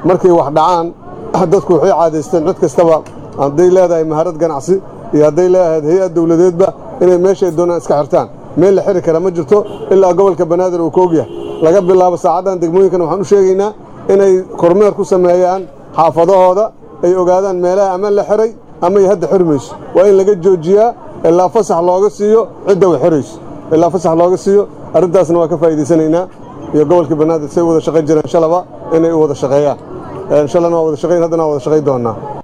markay wax dhacaan dadku waxay caadaysteen cid kastaba hadday leedahay maharad ganacsi iyo hadday leedahay hay-ad dawladeedba inay meeshay doonaan iska xirtaan meel la xiri kara ma jirto ilaa gobolka banaadir uu ka ogyahay laga bilaabo saacaddan degmooyinkan waxaan u sheegaynaa inay kormeer ku sameeyaan xaafadahooda ay ogaadaan meelaha ama la xiray ama ay hadda xirmayso waa in laga joojiyaa ilaa fasax looga siiyo cidda way xirayso ilaa fasax looga siiyo arrintaasna waa ka faa'iidaysanaynaa iyo gobolka banaadir say u wada shaqayn jireen shalaba inay u wada shaqeeyaan shalana waa wada shaqayn haddana waa wada shaqayn doonnaa